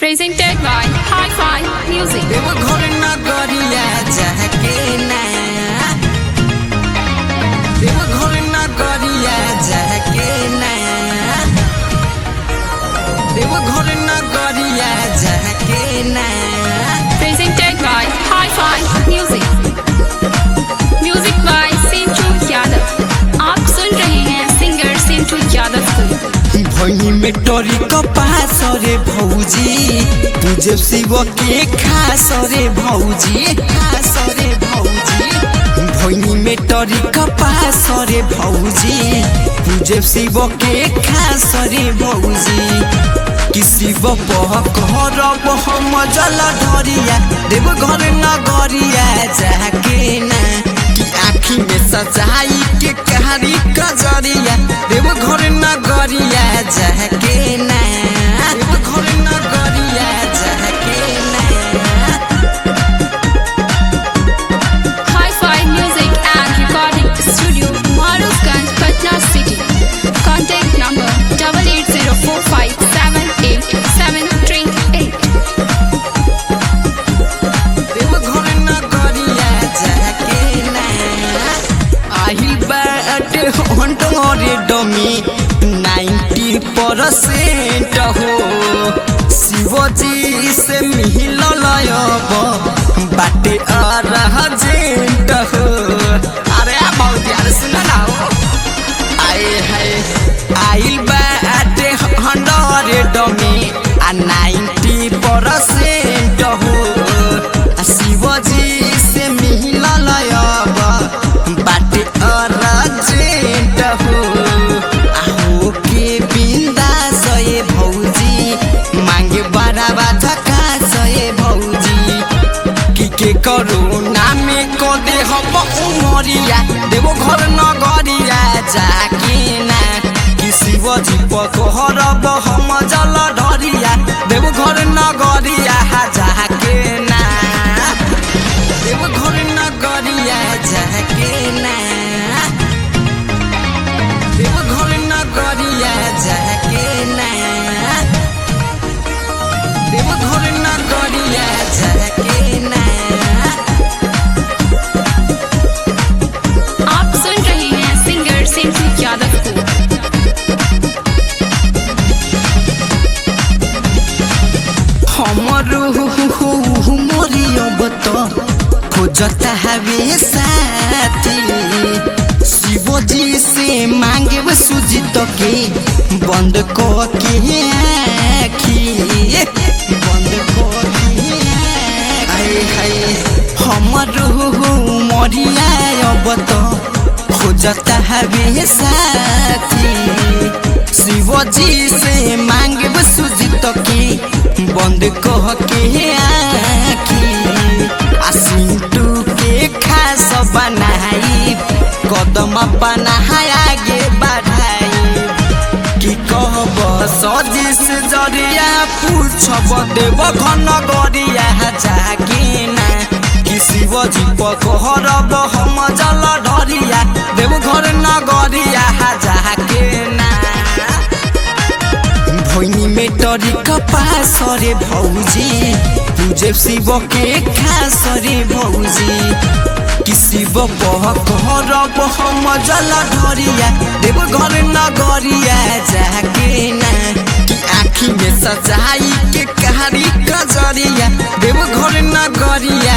Presented by Hi-Fi Music. Deoghar नगरिया जाके ना देवघर नगरिया जाके ना देवघर नगरिया जाके ना Presented by Hi-Fi Music. Music by Sintu Yadav. आप सुन रहे हैं सिंगर सिंटू यादव को भई में टोरी कपास रे भौजी तुझे शिव के खास रे भौजी खास रे भौजी भई में टोरी कपास रे भौजी तुझे शिव के खास रे भौजी किसी बह घर हम जल ढरिया देव घर नगरिया जाके ना कि आँखी में सजाई के कहानी कजरिया देव घर नगरिया जाके ना देव घर नगरिया जाके ना Hi-Fi Music and Recording Studio, Marufganj, Patna City. Contact number double eight zero four five seven eight seven three eight. Deoghar नगरिया जाके ना आही बाट हंटोरे डमी नाइन्टी परसेंट हो शिवजी से मिलल अब बाटे अरजेंट हो अरे बहुत यार सुन ना हो आए हाय आइल बाटे हंड्रेड में आ नाइन्टी परसेंट हो आ शिवजी से मिलल अब बाटे अर्जेंट हो आ हो के बिंदा सये भौजी मांगे बड़ा धक्का सये भौजी कि के करोना में को दे हम उमरिया देवो घर नगरिया जाके ना कि शिवजी पकहरब हम जल ढरिया देवो घर नगरिया जाके ना देवो घर नगरिया जाके ना देवो घर नगरिया जाके ना देवो घर नगरिया जाके ना आप सुन रहे हैं सिंगर सिंटू यादव को हमर मरियब त खोजता हवे साथी शिवजी से मांगे सुजित के बंद क के आखी बंद क के आए हाय हमर मरिया अब त खोजता हवे साथी शिवजी से मांगे सुजित के बंद कह के आखी आ सिंटू के खास बनाई कदम बनाई आगे बढ़ाई कि कहब सजिस जरिया पूछब देव घन गरिया जाके ना कि शिवजी पकहरब हम जल ढरिया देव घर नगरिया जाके ना भैनी में टरी कपास रे भौजी पूजे शिव के खास रे भौजी कि शिव बह करब हम जल ढरिया देव घर नगरिया जाके ना कि आँखी में सजाई के कहानी कजरिया देव घर नगरिया